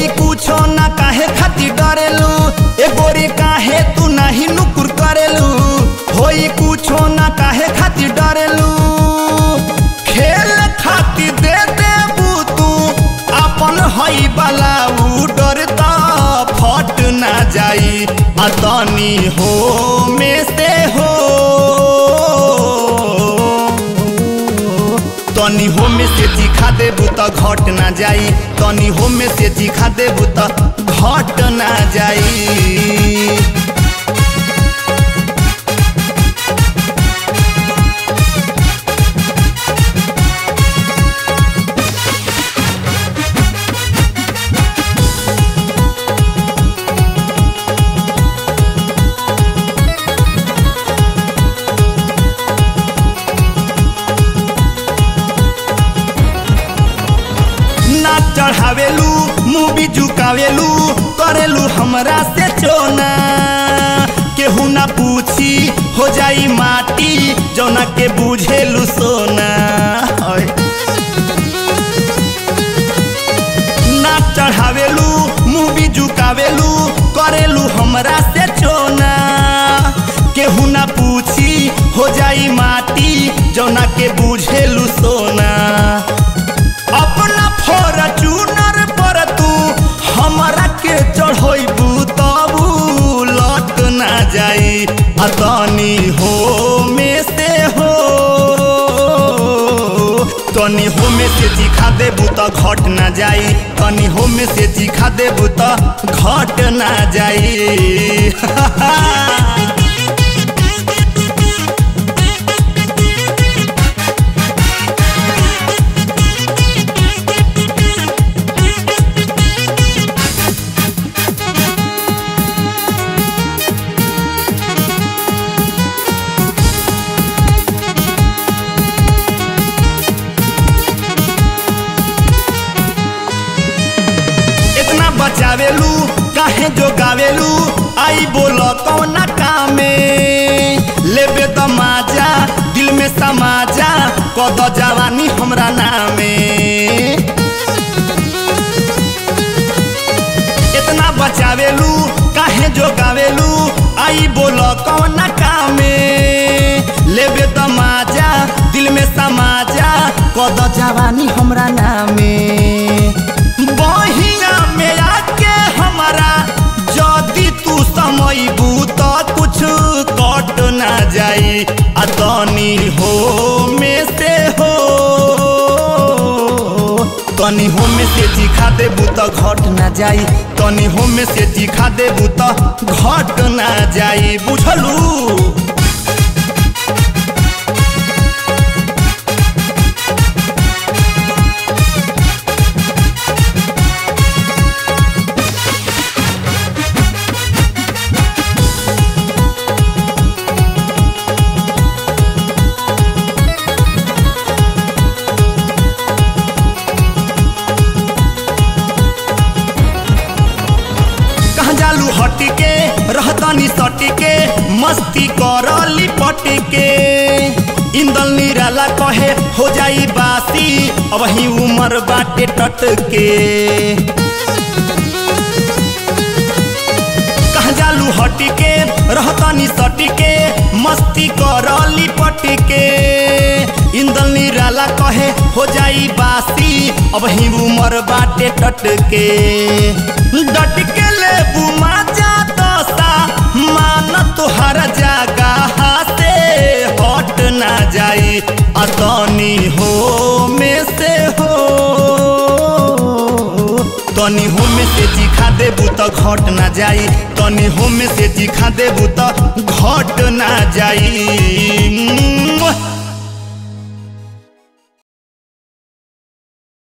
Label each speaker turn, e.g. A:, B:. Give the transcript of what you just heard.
A: होई कुछो ना काहे खातिर डरेलू ए गोरी काहे तू नाही नुकुर करेलू होई कुछो ना काहे खातिर डरेलू खेल खातिर दे देबू तू अपन हई वाला उ डरता फट ना जाई आ तनी हो में से हो तनी हो में से चिखा देबू त घट ना जाई तनी हो में से चिखा देबू त घट ना जाई ना चढ़ावेलू मूवी झुकावेलू करेलू हमरा से चोना केहू ना पूछी हो जाई माटी जौना के बुझेलू सोना ओए। ना चढ़ावेलू मूवी झुकावेलू करेलू हमरा से चोना केहू ना पूछी हो जाई माटी जौना के बुझेलू सोना अपना फॉर्चूनर पर तू हमरा के चढ़ोइबू तबू लट ना जाई आ तनी हो में से हो तनी हो में से चिखा देबू त घट ना जाई तनी हो में से चिखा देबू त घट ना जाई इतना बचावेलू काहे जो गावेलू आई बोलो कौना कामे लेबे त माजा दिल में समाजा कद जवानी हमरा नामे इतना बचावेलू काहे जो गावेलू आई बोलो कौना कामे लेबे त माजा दिल में समाजा कद जवानी हमरा नामे बहिया में आके हमारा जदी तू समयबू त कुछ कट ना जाई आ तनी हो में से हो तनी हो में से चिखा देबू त घट ना जाई तनी हो में से चिखा देबू त घट ना जाई बुझलू कहाँ जालू हटी के रहतनी सटी के मस्ती कर लिपट के इंदल निराला कहे हो जाई बासी अब ही उमर बाटे टट के कहाँ जालू हटी के रहतनी सटी के मस्ती कर लिपट के इंदल निराला कहे हो जाई बासी अब ही उमर बाटे टट के डट के ले बुमा जा दसा मान तुहर जगह से हट ना जाई अतनी हो में से हो तनी हो में से चिखा देबू त घट ना जाई तनी हो में से चिखा देबू त घट ना जाई